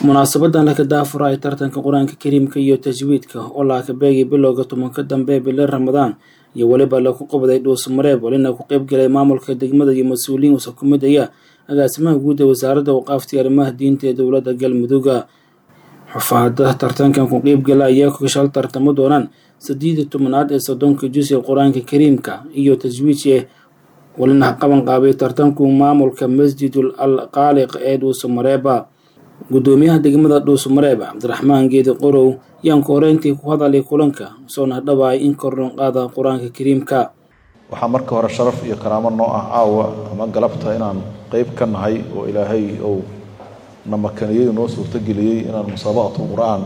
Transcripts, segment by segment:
munaasabadan laka daafura ay tartanka qur-aanka kariimka iyo tajwiidka oo laakabeegay bilowga tobanka dambe ee bili ramadaan iyo weliba laku qabday dhuusamareeb walina ku qeybgalay maamulka degmada iyo mas-uuliyiin usa ku mid aya agaasimaha guud ee wasaaradda waqaafta arrimaha diinta ee dowladda galmudugga xufaada tartankan ku qeybgala ayaa kashal tartamo doonaan saddeed iyo tobanaad ee soddonka jus ee qur-aanka kariimka iyo tajwiidke walina qaban qaabay tartanku maamulka masjidul al qaaliq ee dhuusamareeba gudoomiyaha degmada dhuusamareeb cabdiraxmaan geedi qorow yaan ku horeyntii ku hadalay kulanka soona dhawaay in kordhon qaada qur-aanka kariimka waxaa marka hore sharaf iyo karaamo noo ah caawa ama galabta inaan qeyb ka nahay oo ilaahay ou namakaniyadu noo suurtogeliyey inaan musaabaqatu qur-aan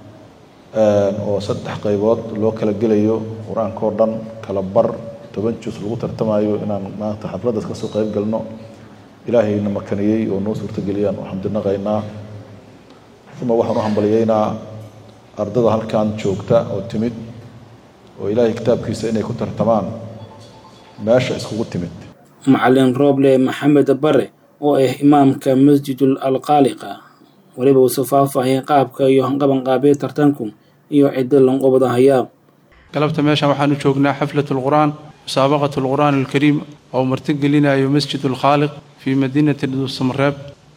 oo saddex qaybood loo kala gelayo qur-aankao dhan kala bar toban jus lagu tartamayo inaan maanta xafladdaas kasoo qeyb galno ilaahay namakaniyey oo noo suurtogeliyaan u xamdinaqaynaa uma waxaan u hambaliyeynaa ardada halkan joogta oo timid oo ilaahay kitaabkiisa inay ku tartamaan meesha iskugu timid macalin rooble maxamed bare oo ah imaamka masjidul alqaaliqa weliba uuse faahfaahiyay qaabka iyo qabanqaabiya tartanku iyo ciddo lanqobada hayaa galabta meeshan waxaan u joognaa xaflat lqur'aan musaabaqat lqur'aan alkariim oo martigelinayo masjid alkhaaliq fii madiinati dhuusamareeb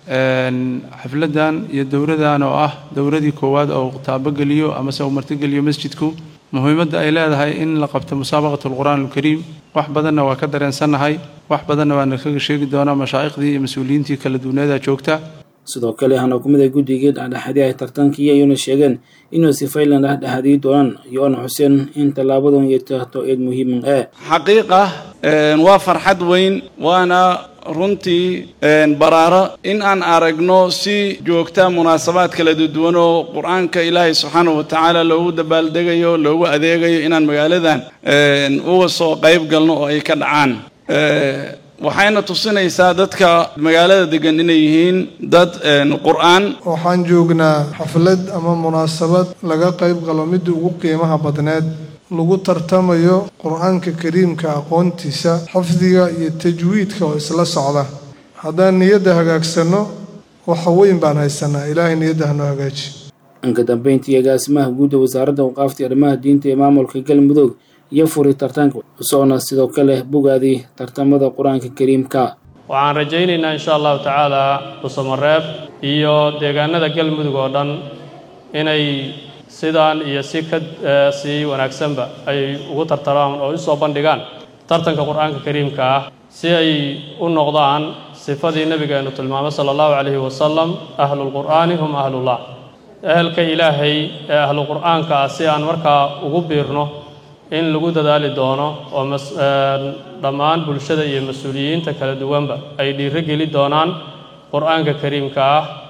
xafladan iyo dowradan oo ah dowradii koowaad oo taabogeliyo amase uu martigeliyo masjidku muhiimadda ay leedahay in la qabto musaabaqat alqur'aan alkariim wax badanna waa ka dareensannahay wax badanna waana kaga sheegi doonaa mashaa'iqdii iyo mas-uuliyiintii kala duwaneeda joogta sidoo kale hana ku mid a guddigii dhexdhexaadii ay tartankii ayuuna sheegeen inuu si faylan dhexdhexaadiyi doonaan yoona xuseen in tallaabadan iyo tahto eed muhiiman ee xaqiiqa waa farxad weyn waana runtii baraaro in aan aragno si joogta munaasabaad kala duwan oo qur-aanka ilaahay subxaanahu wa tacaala loogu dabaaldegayo loogu adeegayo inaan magaaladan uga soo qayb galno oo ay ka dhacaan waxayna tusinaysaa dadka magaalada degan inay yihiin dad qur-aan waxaan joognaa xaflad ama munaasabad laga qayb galo midii ugu qiimaha badneed lagu tartamayo qur-aanka kariimka aqoontiisa xifdiga iyo tajwiidka oo isla socda haddaan niyadda hagaagsanno waxa weyn baan haysanaa ilaahay niyadda hanoo hagaaji inka dambeyntii agaasimaha guud ee wasaaradda waqaafta arrimaha diinta ee maamulka galmudug iyo furi tartanka soona sidoo kale bogaadii tartamada qur-aanka kariimka waxaan rajaynaynaa insha allahu tacaala dhuusamareeb iyo deegaanada galmudug oo dhan inay sidaan iyo si ka sii wanaagsanba ay ugu tartamaan oo usoo bandhigaan tartanka qur-aanka kariimka ah si ay u noqdaan sifadii nebigeenu tilmaamay sala allahu calayhi wasalam ahlulqur'aani hum ahlullah ehelka ilaahay ee ahlu qur'aanka ah si aan markaa ugu biirno in lagu dadaali doono oo dhammaan bulshada iyo mas-uuliyiinta kala duwanba ay dhiiro geli doonaan qur-aanka kariimka ah